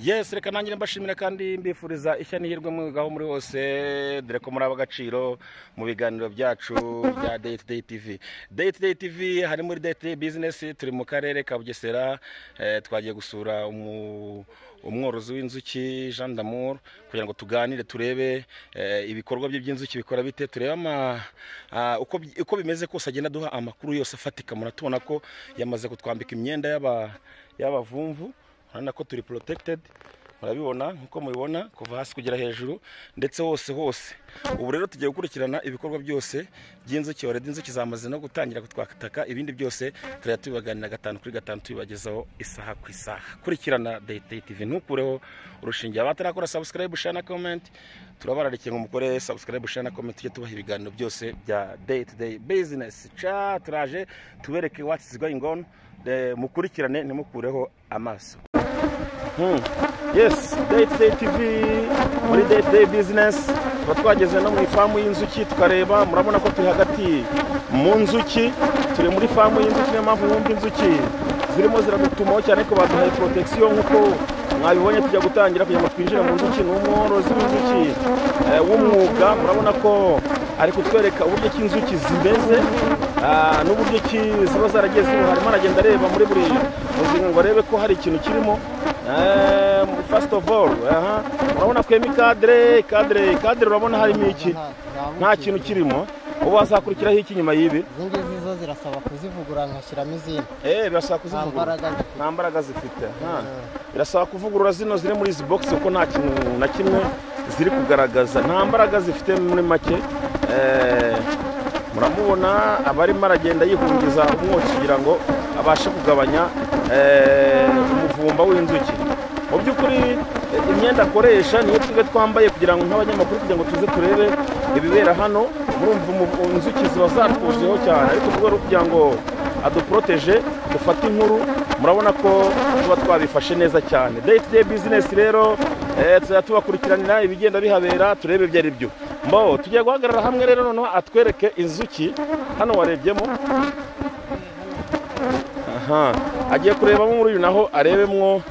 yesi reka nanjye mbashimira kandi mbifuriza ishya n'ihirwe mwigaho muri hose dore ko muri ab'agaciro mu biganiro byacu bya day to day tv day to day tv hari muri day to day business turi mu karere ka bugesera eh, twagiye gusura umu umworozi w'inzuki jean damour kugira ngo tuganire turebe eh, ibikorwa bye by'inzuki bikora bite turebe ama ah, uko bi- uko bimeze kose agenda aduha amakuru yose afatika muratubona ko yamaze kutwambika imyenda y'aba- y'abavumvu urabona ko turi protected murabibona nk'uko mubibona kuva hasi kugera hejuru ndetse hose hose ubu rero tugiye gukurikirana ibikorwa byose by'inzuki wareda inzuki zamaze no gutangira kutwakataka ibindi byose turajya tubibaganira gatanu kuri gatanu tubibagezaho isaha ku isaha kurikirana day day tv ntukureho urushinge abatarakora subscribe share na comment turabararikiye ngo mukore subscribe share na comment tujye tubaha ibiganiro byose bya day to day business ca turaje tubereke what's going on Eh, mukurikirane ntimukureho amaso Hmm. Yes, Day to Day TV muri Day to Day Business tuba twageze no mu ifamu y'inzuki tukareba murabona ko turi hagati mu nzuki turi muri famu y'inzuki niyo mpamvu mwumva inzuki zirimo ziradutumaho cyane ko baduhaye protection nk'uko mwabibonye tujya gutangira kugira ngo twinjire mu nzuki ni umworozi w'inzuki eh, w'umwuga murabona ko ari kutwereka uburyo ki inzuki zimeze ah, n'uburyo ki ziba zaragiye ziba harimo aragenda areba muri buri muzinga ngo arebe ko hari ikintu kirimo Eh, first of all aha, urabona kwema ikadere ikadere ikadere urabona harimo iki nta kintu kirimo ubu hazakurikiraho iki nyuma y'ibi izi ngizi zo zirasaba kuzivugura nkashyiramo izindi eh birasaba nta kuzivugura mbaraga zifite nta mbaraga zifite aha. birasaba kuvugurura zino ziri muri izi bogisi kuko nta kintu na kimwe ziri kugaragaza nta mbaraga zifite muri make Eh, muramubona abarimo aragenda yihungiza umwotsi kugira ngo abashe kugabanya eh, umuvumba w'inzuki mu by'ukuri eh, imyenda akoresha niyo twebwe twambaye kugira ngo nk'abanyamakuru kugira ngo tuze turebe ibibera hano murumva umu- inzuki ziba zatwuzuyeho cyane ariko mu rwego rwo kugira ngo aduporoteje dufate inkuru murabona ko tuba twabifashe neza cyane day to day business rero eh, tuzajya tubakurikiranira ibigenda bihabera turebe ibyo ari byo mbo tugiye guhagarara hamwe rero noneho atwereke inzuki hano warebyemo aha agiye kurebamo muri uyu naho arebemwo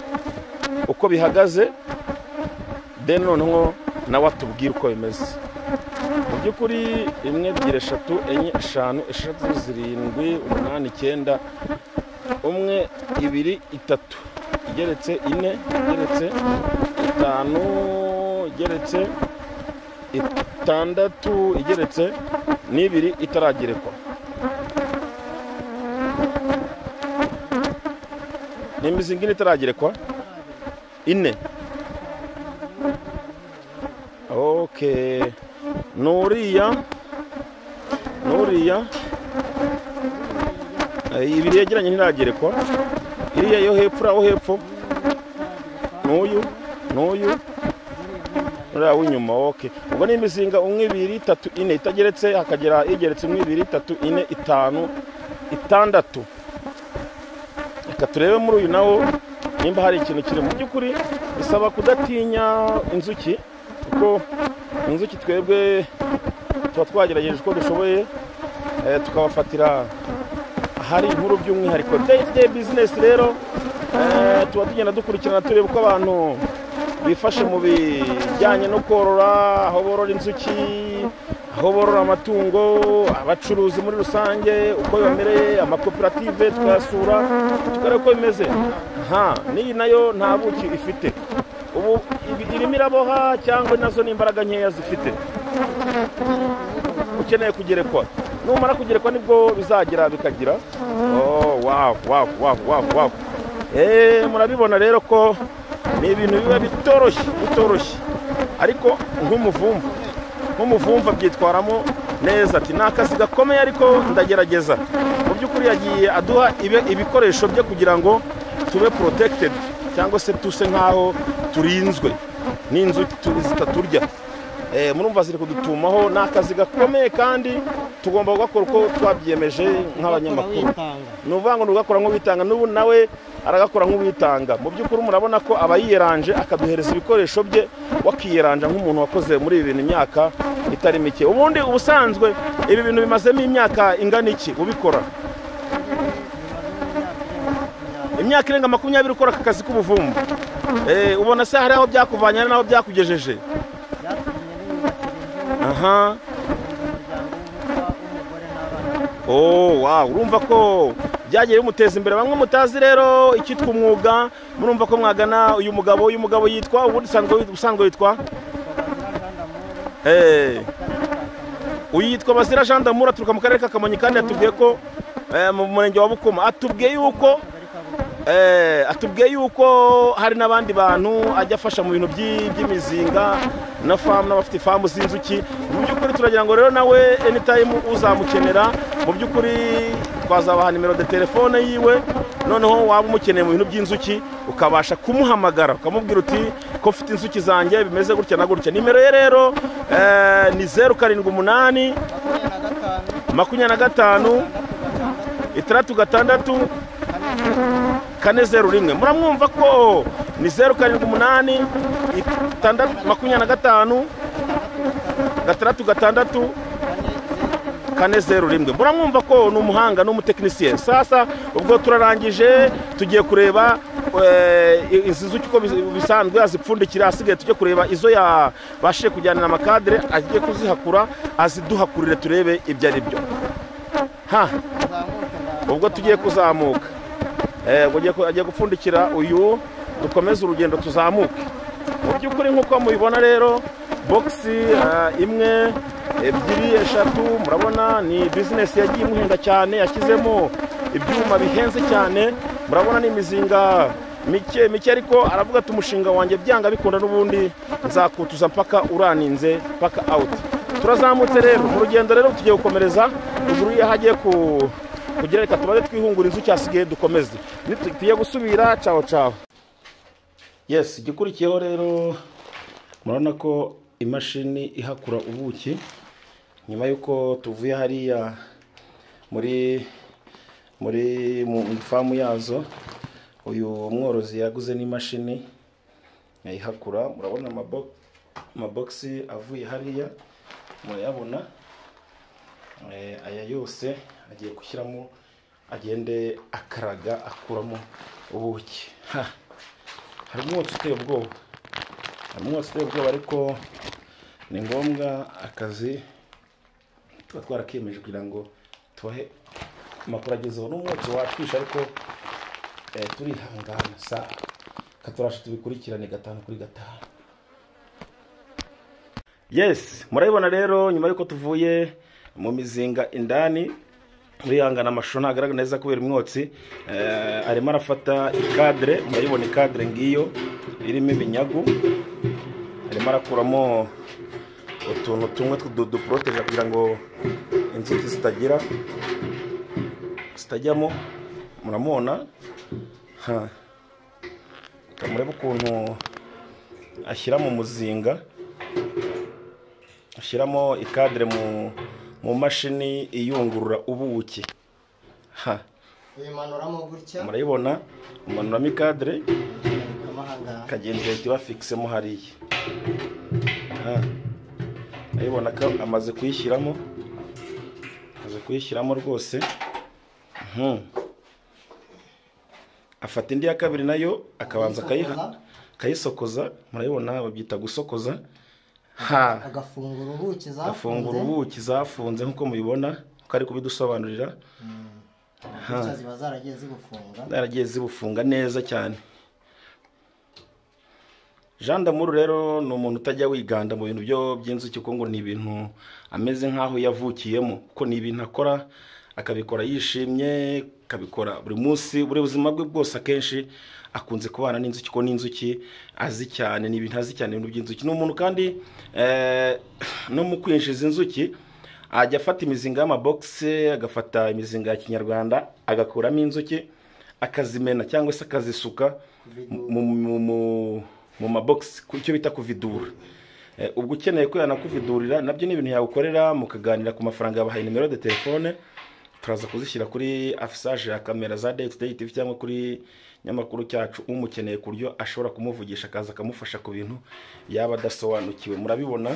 uko bihagaze then noneho nawe atubwire uko bimeze mu by'ukuri imwe ebyiri eshatu enye eshanu eshatu zirindwi umunani icyenda umwe ibiri itatu igeretse ine igeretse itanu igeretse itandatu igeretse n'ibiri itaragerekwa ni imizinga ine itaragerekwa ine okay nuriya nuriya ibiri yegeranye ntiragerekwa iriya yo hepfo uriya wo hepfo n'uyu n'uyu uriya w'inyuma oke ubwo ni imizinga umwe ibiri itatu ine itageretse hakagera igeretse umwe ibiri itatu ine itanu itandatu reka turebe muri uyu nawo nimba hari ikintu kiri mu by'ukuri bisaba kudatinya inzuki kuko inzuki twebwe tuba twagerageje uko dushoboye eh, tukabafatira ahari inkuru by'umwihariko day to day business rero eh, tuba tugenda dukurikirana tureba uko abantu bifashe mu bijyanye no korora aho borora inzuki aho borora amatungo abacuruzi muri rusange uko bamereye amakoperative tukayasura tukareba uko bimeze ha n'iyi nayo nta buki ifite ubu ibi- irimo iraboha cyangwa nazo ni imbaraga nkeya zifite ukeneye kugerekwa numara kugerekwa nibwo bizagera bikagira Oh, wow wow wow wow wow Eh, murabibona rero ko ni ibintu biba bitoroshye bitoroshye ariko nk'umuvumvu nk'umuvumvu abyitwaramo neza ati ni akazi gakomeye ariko ndagerageza mu by'ukuri yagiye aduha ibe- ibikoresho bye kugira ngo tube protected cyangwa se tuse nk'aho turinzwe n'inzuki tu- zitaturya Eh, murumva ziri kudutumaho ni akazi gakomeye kandi tugomba kugakora uko twabyiyemeje nk'abanyamakuru bitanga ni ukuvuga ngo ni ugakora nk'uwitanga n'ubu nawe aragakora nk'uwitanga mu by'ukuri murabona ko aba yiyeranje akaduhereza ibikoresho bye wakiyeranja nk'umuntu wakoze muri ibi bintu imyaka itari mike ubundi ubusanzwe ibi bintu bimazemo imyaka ingana iki ubikora imyaka irenga makumyabiri ukora aka kazi k'ubuvumbu Eh, ubona se hari aho byakuvanye n'aho byakugejeje byatumye niyubakira inzu aha umuryango w'ubukwa w'umugore n'abana oh wow urumva ko byagiye bimuteza imbere bamwe mutazi rero icyitwa umwuga murumva ko mwagana uyu mugabo uyu mugabo yitwa ubundi usanzwe wit- usanzwe witwa twabazira jandamure Eh, akarere ka kamonyi uyu yitwa bazira jean d'amour aturuka mu karere ka kamonyi kandi yatubwiye ko eh, mu murenge wa bukoma atubwiye yuko akagari ka bukuru Eh, atubwiye yuko hari n'abandi bantu ajya afasha mu bintu by'i- by'imizinga na famu n'abafite ifamu z'inzuki mu by'ukuri turagira ngo rero nawe anytime uzamukenera mu by'ukuri twazabaha nimero de telefone yiwe noneho waba umukeneye mu bintu by'inzuki ukabasha kumuhamagara ukamubwira uti ko mfite inzuki zanjye bimeze gutya na gutya nimero ye rero eh, ni zeru karindwi umunani makumyabiri na gatanu makumyabiri na gatanu itandatu gatandatu gatandatu gatandatu kane kane zeru rimwe muramwumva ko ni zeru karindwi umunani itandatu- makumyabiri na gatanu gatandatu gatandatu kane kane zeru zeru rimwe rimwe muramwumva ko ni umuhanga ni umutekinisiye sasa ubwo turarangije tugiye kureba eh, izi nzuki uko bis- bisanzwe azipfundikira asigaye tujye kureba izo yabashije kujyanira amakadere agiye kuzihakura aziduhakurire turebe ibyo ari byo ha uzamuke nda ubwo tugiye kuzamuka Eh, ubwo agiye ku- agiye gupfundikira uyu dukomeze urugendo tuzamuke mu by'ukuri nk'uko mubibona rero bogisi imwe ebyiri eshatu murabona ni bizinesi yagiye imuhenda cyane yashyizemo ibyuma bihenze cyane murabona ni imizinga mike mike ariko aravuga ati umushinga wanjye byanga bikunda n'ubundi nzakutuza mpaka uraninze mpaka awuti turazamutse rero mu rugendo rero tugiye gukomereza ruguru y'aho agiye ku kugira reka tubaze twihungura inzu cyasigaye dukomeze tugiye gusubira caho caho yes igikurikiyeho rero murabona ko imashini ihakura ubuki nyuma y'uko tuvuye hariya muri muri mu mu ifamu yazo uyu mworozi yaguze n'imashini ayihakura murabona amabo- amabogisi avuye hariya murayabona Eh, aya yose agiye gushyiramo agende akaraga akuramo ubuki Ha! hari umwotsi uteye ubwoba hari umwotsi uteye ubwoba ariko ni ngombwa akazi tuba twarakemeje kugira ngo tubahe amakuru agezeho n'umwotsi watwisha ariko eh, turihangana sa katurasha tubikurikirane gatanu kuri gatanu yes murabibona rero nyuma y'uko tuvuye mu mizinga indani urihangana amashusho ntagaragara neza kubera umwotsi eh, arimo arafata ikadere murayibona ikadere ngiyo irimo ibinyagu arimo arakuramo utuntu tumwe tw'uduporoteje kugira ngo inzuki zitagira zitajyamo muramubona Ha. murebe ukuntu ashyira mu muzinga ushyiramo ikadere mu mu mashini iyungurura ubuki ha uyimanuramo gutya murayibona umanuramo ikadere ukama ahangaha ikagenda igahita ibafikisemo hariya ha murayibona ko amaze kuyishyiramo amaze kuyishyiramo rwose Mhm. afata indi ya kabiri nayo akabanza akayiha akayisokoza murayibona babyita gusokoza ha agafungura ubuki gafungura zafunze ubuki zafunze nk'uko mubibona ko ari kubidusobanurira gutya ziba zaragiye zigufunga zaragiye zibufunga neza cyane jean d'amour rero ni umuntu utajya wiganda mu bintu byo by'inzuki kuko ngo ni ibintu ameze nk'aho yavukiyemo kuko ni ibintu akora akabikora yishimye akabikora buri munsi buri buzima bwe bwose akenshi akunze kubana n'inzuki kuko n'inzuki azi cyane ni ibintu azi cyane ibintu by'inzuki ni umuntu kandi eh, no mu kwinjiza inzuki ajya afata imizinga y'amabogisi agafata imizinga ya kinyarwanda agakuramo inzuki akazimena cyangwa se akazisuka mu, mu, mu, mu mabogisi ku- icyo bita kuvidura Eh, ubwo ukeneye ko yanakuvidurira nabyo ni ibintu yagukorera mukaganira ku mafaranga yabahaye nimero de telefone turaza kuzishyira kuri afisage ya kamera za day to day tv cyangwa kuri nyamakuru cyacu umukeneye ku buryo ashobora kumuvugisha akaza akamufasha ku bintu yaba adasobanukiwe murabibona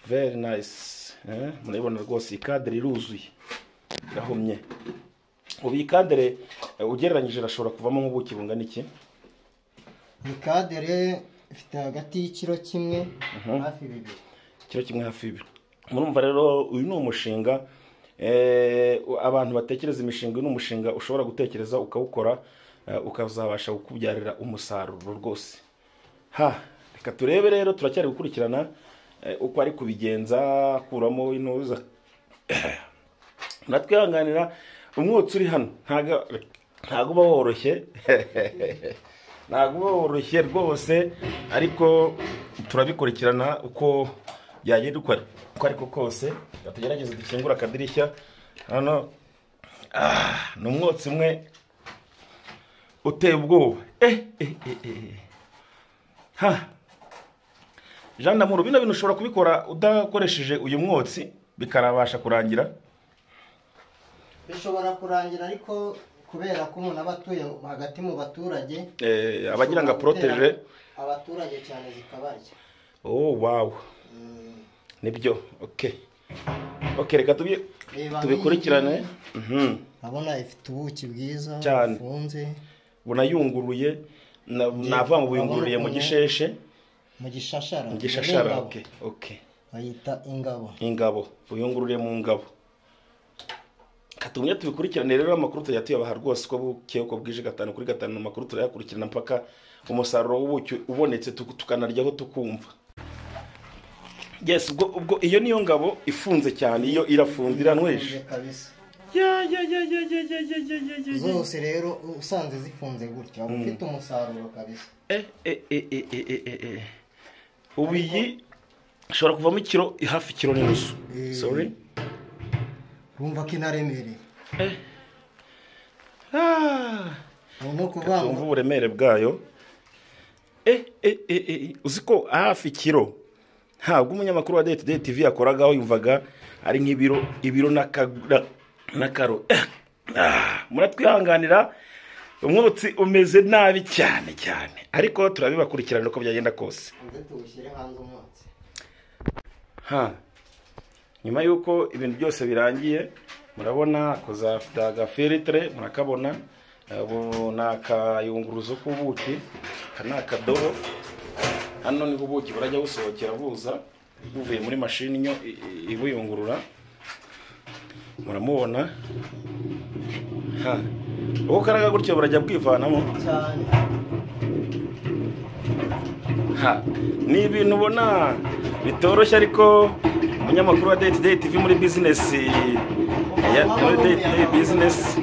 very nice eh, murabibona rwose iyi kadere iruzuye irahumye ubu iyi kadere eh, ugereranyije irashobora kuvamo nk'ubuki bungana iki ni kadere ifite hagati y'ikiro kimwe hafi bibiri kiro kimwe hafi y'ibiro murumva rero uyu ni umushinga eh, abantu batekereza imishinga uyu ni umushinga ushobora gutekereza ukawukora eh, ukazabasha kukubyarira umusaruro rwose ha reka turebe rero turacyari gukurikirana eh, uko ari kubigenza akuramo intuza natwihanganira umwotsi uri hano ntago ntago uba woroshye ntago uba woroshye rwose ariko turabikurikirana uko byagenda uko ari- uko ariko kose Reka tugerageze dukingura akadirishya hano ah, ni umwotsi umwe uteye ubwoba eh, eh, eh, eh. ha jean namuru bino bintu ushobora kubikora udakoresheje uyu mwotsi bikarabasha kurangira bishobora kurangira ariko kubera ko umuntu aba atuye hagati mu baturage Eh, abagira ngo bishobora aporoteje gutera abaturage cyane zikabarya oh wow Mm, nibyo okay okay reka tubi- reba tubikurikirane nk'iyi ngiyi, Mhm. urabona ifite ubuki bwiza Cyane. bufunze bunayunguruye na- navuga ngo buyungururiye mu gisheshe mu gishashara mu gishashara ingabo. okay okay bayita ingabo ingabo buyungururiye mu ngabo katumye tubikurikirane rero amakuru tujya tuyabaha rwose uko bukeye uko bwije gatanu kuri gatanu amakuru turayakurikirana mpaka umusaruro w'ubuki ubonetse tuk- tukanaryaho tukumva yes ubwo ubwo iyo niyo ngabo ifunze cyane iyo irafunze iranywesha Zifunze kabisa ya ya ya ya ya ya ya ya ya ya ya zose rero usanze zifunze gutya uba ufite umusaruro kabisa Eh, eh, eh, eh, eh, eh, eh, eh. ubu iyi ishobora kuvamo ikiro hafi ikiro n'inusu Eh. sorry wumva ko inaremereye ah. ubu ni ukuvuga wumva ngo uburemere bwayo eh, eh, eh, eh, uzi ko hafi ikiro ntabwo umunyamakuru wa date tv yakoragaho yumvaga ari nk'ibiro ibiro n'aka- na- n'akaro Ah, muratwihanganira umwotsi umeze nabi cyane cyane ariko turabibakurikirana uko byagenda kose nze tuwushyire hanze umwotsi ha nyuma y'uko ibintu byose birangiye murabona ako za agafiritere murakabona ubu ni akayunguruzo k'ubuki aka ni akadobo hano niho ubuki burajya busohokera buza buvuye muri mashini inyo i- i- ibuyungurura muramubona ha uko karaga gutyo burajya bwivanamo cyane Ha, ni ibintu ubona bitoroshye ariko umunyamakuru wa date date TV muri bizinesi ya muri date day business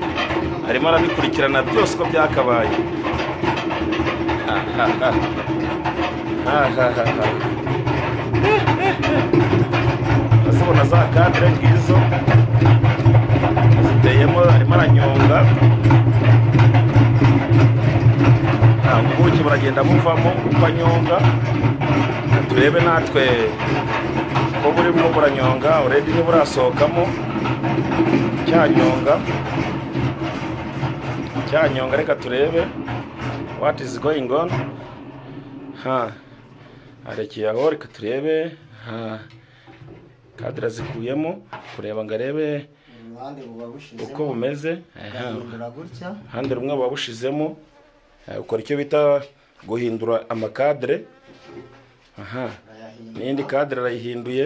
arimo arabikurikirana byose uko byakabaye Ha, ha, ha. Ha, ha, ha, ha. Urasabona za kadire ngizo ziteyemo arimo aranyonga ntabwo ubuki buragenda buvamo uko anyonga turebe natwe ko burimo buranyonga urebe niba burasohokamo cyanyonga cyanyonga reka turebe what is going on ha arekeye aho reka turebe ha kadira zikuyemo kureba ngo arebe uruhande buba bushize uko bumeze Aha. ugahindura gutya ruhande rumwe waba ushizemo eh, ukora icyo bita guhindura amakadere aha urayahindura n'iyindi kadere arayihinduye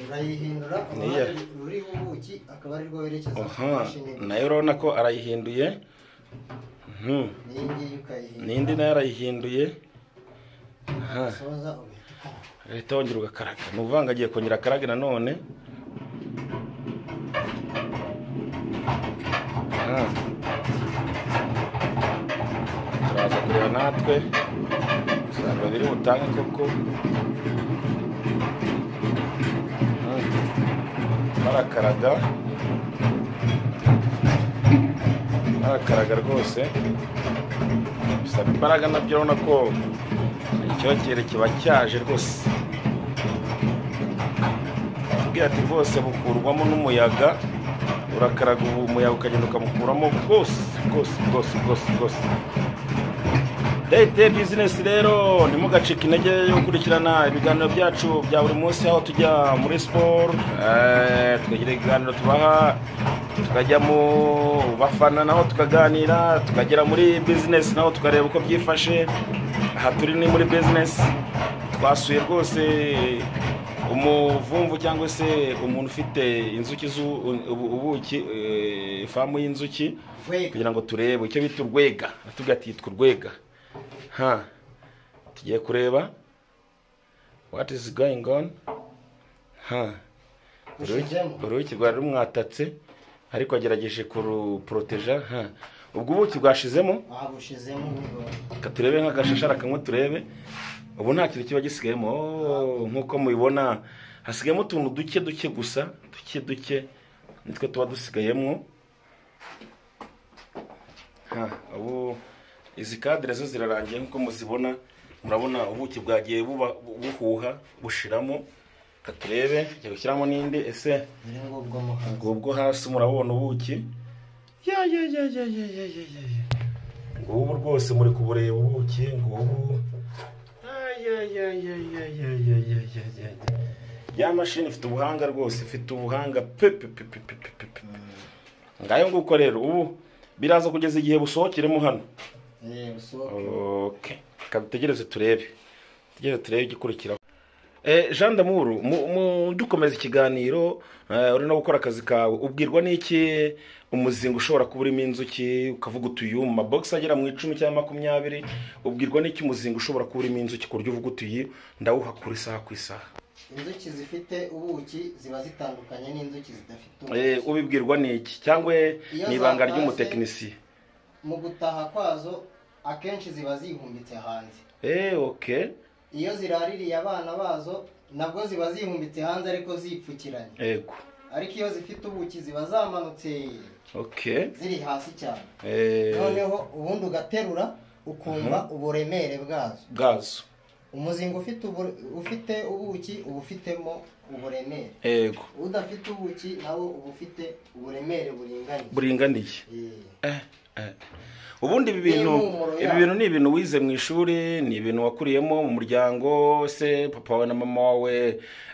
urayihindura Niya. uruhande ruriho ubuki akaba ari rwo werekeza ku aha mashini nayo urabona ko arayihinduye Mhm. n'iyi ngiyi ukayihindura n'indi nayo arayihinduye aha soza ugahita ukora leta wongera ugakaraga ni ukuvuga ngo agiye kongera akarage nanone Ah. turaza kureba natwe usanga biri butange koko Ah. barakaraga barakaraga rwose bisaba imbaraga nabyo urabona ko icyokere kiba cyaje rwose tubwira ati rwose bukurwamo n'umuyaga urakaraga ubu umuyaga ukagenda ukamukuramo rwose rwose rwose rwose rwose dayite bizinesi rero ntimugacike intege yo gukurikirana ibiganiro byacu bya buri munsi aho tujya muri siporo eh, tukagira ibiganiro tubaha tukajya mu bafana naho tukaganira tukagera muri bizinesi naho tukareba uko byifashe aha turi ni muri bizinesi twasuye rwose umuvumvu cyangwa se umuntu ufite inzuki z'u- ubu- ubuki eh, ifamu y'inzuki Urwega. kugira ngo turebe icyo bita urwega tuvuga ati yitwa urwega ha tugiye kureba what is going on ha Ushizemo. uruki rwari rumwatatse ariko agerageje kuruporoteja ha ubwo ubuki bwashizemo waba ushizemo ubu. Ka turebe nk'agashashara kamwe turebe ubu nta kintu kiba gisigayemo Oh, nk'uko mubibona hasigayemo utuntu duke duke gusa duke duke nitwe tuba dusigayemo Ha, ubu izi kadire zo zirarangiye nk'uko muzibona murabona ubuki bwagiye buba- buhuha bushiramo Ka turebe tugiye gushyiramo n'indi ese dore ngubwo muhanzi ubwo hasi murabona ubuki ya ya ya ya ya ya ya ya ya. ngubu rwose muri kubureba ubuki ngubu Ay, ay, ay, ay, ay, ay, ay, ay, ay, ay, ay. ya mashini ifite ubuhanga rwose ifite ubuhanga pe pe pe pe pe pe pe pe. ngayo nguko rero ubu biraza kugeza igihe busohokeremo hano eee usohoke okay kabitegereze turebe tugereze turebe igikurikiraho Eh, Jean Damuru mu- mu dukomeza ikiganiro eh, uri no gukora akazi kawe ubwirwa n'iki umuzingo ushobora kuba urimo inzuki ukavuga uti uyu mu mabogisi agera mu icumi cyangwa makumyabiri ubwirwa n'iki umuzingo ushobora kuba urimo inzuki ku buryo uvuga uti iyi ndawuhakura isaha ku isaha inzuki zifite ubuki ziba zitandukanye n'inzuki zidafite Eh, ubuki ubibwirwa n'iki cyangwa Iyo ni ibanga zatashye- ry'umutekinisiye mu gutaha kwazo akenshi ziba zihumbitse hanze Eh, okay iyo ziraririye abana bazo nabwo ziba zihumbitse hanze ariko zipfukiranye ego ariko iyo zifite ubuki ziba zamanutse okay ziri hasi cyane Eh, noneho ubundi ugaterura ukumva uburemere bwazo gazo umuzingo ufite ubu- ufite ubuki uba ufitemo uburemere ego udafite ubuki nawo uba ufite uburemere buringaniye buringaniye Eh, Eh, eh. ubundi ibi bintu N'impumuro ibi yabyo. bintu ni ibintu wize mu ishuri ni ibintu wakuriyemo mu muryango se papa wawe na mama wawe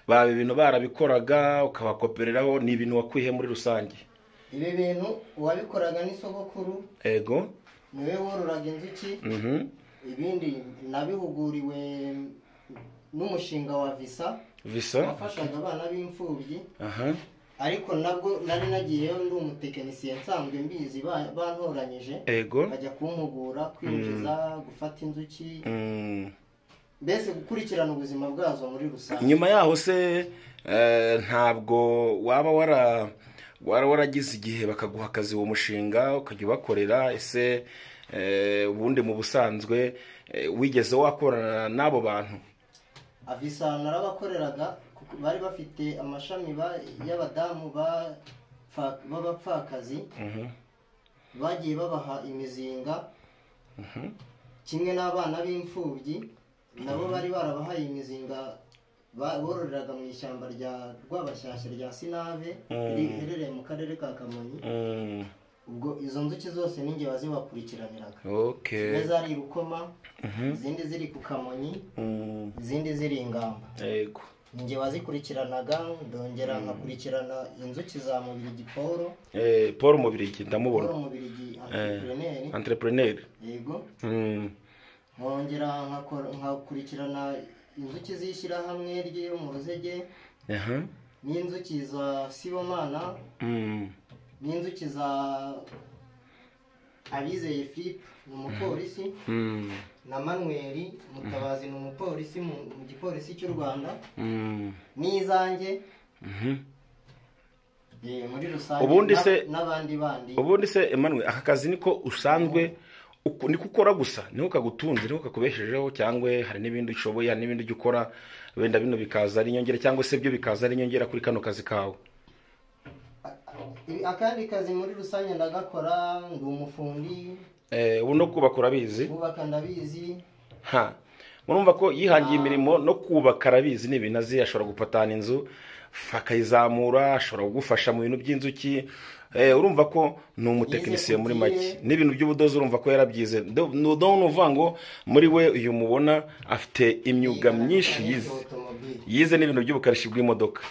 baba ibintu barabikoraga ukabakopereraho ni ibintu wakwiye muri rusange ibi bintu uwabikoraga n'isogokuru ego niwe wororaga inzuki mhm, ibindi nabihuguriwe n'umushinga wa visa visa wafashaga abana b'imfubyi aha ariko nabwo nari nagiyeyo ndi umutekinisiye nsanzwe mbizi ba- bantoranyije ego bajya kumpugura kwinjiza gufata inzuki Mm. mbese gukurikirana ubuzima bwazo muri rusange nyuma yaho se eh, ntabwo waba wara wara waragize igihe bakaguha akazi uwo mushinga ukajya ubakorera ese eh, ubundi mu busanzwe eh, wigeze wakorana n'abo bantu avisa narabakoreraga kuko bari bafite amashami ba- y'abadamu ba- fa- b'abapfakazi bagiye babaha imizinga kimwe n'abana b'imfubyi nabo bari barabahaye imizinga ba- bororeraga mu ishyamba rya rwabashyashya rya sinave riherereye mu karere ka kamonyi Mm, ubwo izo nzuki zose ninjye wazibakurikiraniraga okay zimwe zari i rukoma izindi ziri ku kamonyi Mm, izindi ziri ingamba yego ninjye wazikurikiranaga ndongera nkakurikirana inzuki za mubirigi paul Eh, paul mubirigi paul ndamubona mubirigi entrepreneur entrepreneur yego Mm, nkongera nkakora- nkakurikirana inzuki z'ishyirahamwe rye mu ruzege aha n'inzuki za sibomana Mm, n'inzuki za abizeye philippe ni umupolisi mm, na manweri mutabazi ni umupolisi mu- mu gipolisi cy'u rwanda mm, n'izanjye mhm. Eh, muri rusange Ubundi na- se- n'abandi bandi ubundi se Emmanuel aka kazi niko usanzwe uko- niko ukora gusa niko kagutunze niko kakubeshejeho cyangwa hari n'ibindi ushoboye hari n'ibindi ujya ukora wenda bino bikaza ari inyongera cyangwa se byo bikaza ari inyongera kuri kano kazi kawe Ibi- akandi kazi muri rusange ndagakora ndi umufundi Eh, ubu no kubaka urabizi kubaka ndabizi ha murumva ko yihangiye imirimo no kubaka arabizi ni ibintu azi ashobora gupatana inzu akayizamura ashobora kugufasha mu bintu by'inzuki Eh, urumva ko ni umutekinisiye muri make n'ibintu by'ubudozi urumva ko yarabyize Do- ni udahona uvuga ngo muri we uyu mubona afite imyuga myinshi yize otomobile yize n'ibintu by'ubukarishi bw'imodoka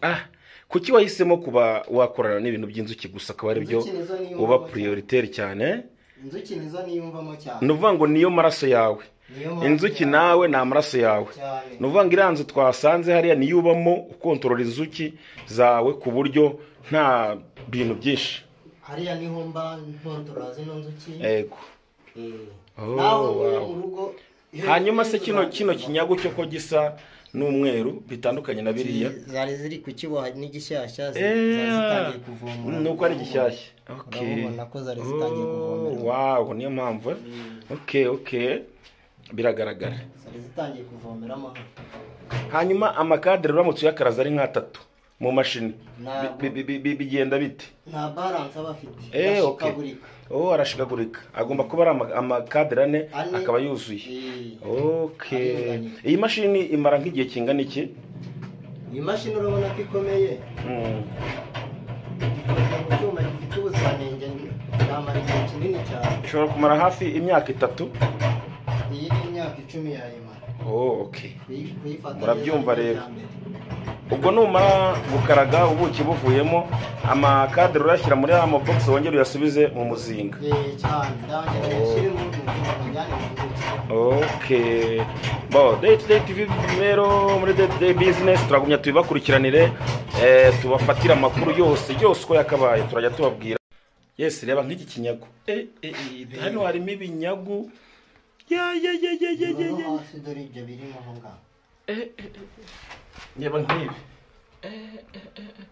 ah kuki wahisemo kuba wakorana n'ibintu by'inzuki gusa akaba ari byo Inzuki nizo niyo uba mvuga. prioritaire cyane inzuki nizo niyumvamo cyane ni ukuvuga ngo niyo maraso yawe Niyo maraso inzuki yawe. nawe ni amaraso yawe Cyane. ni ukuvuga ngo iriya nzu twasanze hariya niyo ubamo ukontorora inzuki zawe ku buryo nta bintu byinshi hariya niho mba ntontora zino nzuki yego Eh. Oh, naho ubu wow. mu rugo iyo hanyuma nzuki se kino zari- kino kinyagu cyo ko gisa n'umweru bitandukanye na biriya zari ziri kukiboha n'igishyashya zi- Eh, zari zitangiye kuvomera ni uko ari gishyashya urabona ko zari zitangiye kuvomera wawo niyo mpamvu eh? ok ok biragaragara zari zitangiye kuvomeramo hanyuma amakadere uramutse uyakaraza ari nk'atatu mu mashini Ntabwo. Bi- bi- bi- bi- bigenda bite nta balance aba afite Eh, ok. ashikagurika oh arashikagurika agomba kuba ari ama- amakadere ane Ane. akaba yuzuye Eh, ok Aringaniye. iyi mashini imara nk'igihe kingana iki iyi mashini urabona ko ikomeye Mm. ikoze mu cyuma gifite ubuziranenge yamara igihe kinini cyane ishobora kumara hafi imyaka itatu iyi ni imyaka icumi yayimara oh ok Kuyi- kuyifata neza Murabyumva ni rero. ibya mbere. ubwo numara gukaraga ubuki buvuyemo amakadere urashyira muri ya mabogisi wongere uyasubize mu muzinga Eh, cyane ndangije yashyire mu mu njyane mu nzuki ok bo day to day tv rero muri day to day business turagumya tubibakurikiranire eh, tubafatire amakuru yose yose uko yakabaye turajya tubabwira yesi reba nk'iki kinyagu Eh, eh, eh, hano harimo ibinyagu ya ya ya ya ya ya Urabona ya hasi dore ibyo birimo aho ngaho reba nk'ibi Eh, eh, eh, eh.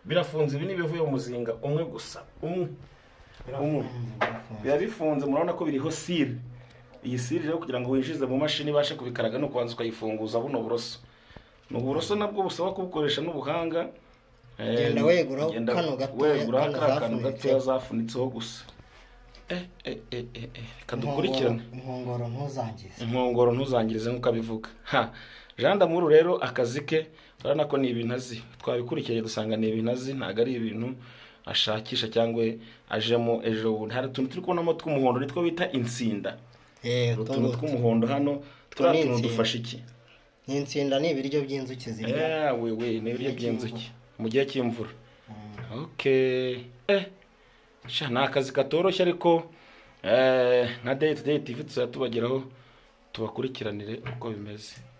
birafunze ibi ni ibivuye mu muzinga umwe gusa umwe umwe biba bifunze murabona ko biriho sire iyi sire rero kugira ngo winjize mu mashini ibashe kubikaraga ni ukubanza ukayifunguza buno buroso ni uburoso nabwo busaba kubukoresha n'ubuhanga Eh, Genda weguraho genda kano gatoya, weguraho kano kariya kantu zafunitse. gatoya zafunitseho gusa Eh, eh, eh, eh, eh, reka dukurikirane inkongoro ntuzangize inkongoro ntuzangirize nk'uko abivuga ha jean damuru rero akazi ke urabona ko ni ibintu azi twabikurikiye dusanga ni ibintu azi ntabwo ari ibintu ashakisha cyangwa ajemo ejo bundi hari utuntu turi kubonamo tw'umuhondo nitwo bita insinda Eh, utuntu utuntu two- tw'umuhondo hano turiya tuntu insinda. dufasha iki ni insinda ni ibiryo by'inzuki zirya Eh, we we ni ibiryo by'inzuki mu gihe cy'imvura ok eh sha ni akazi katoroshye ariko eh, nka day to day tv tuzajya tubageraho tubakurikiranire uko bimeze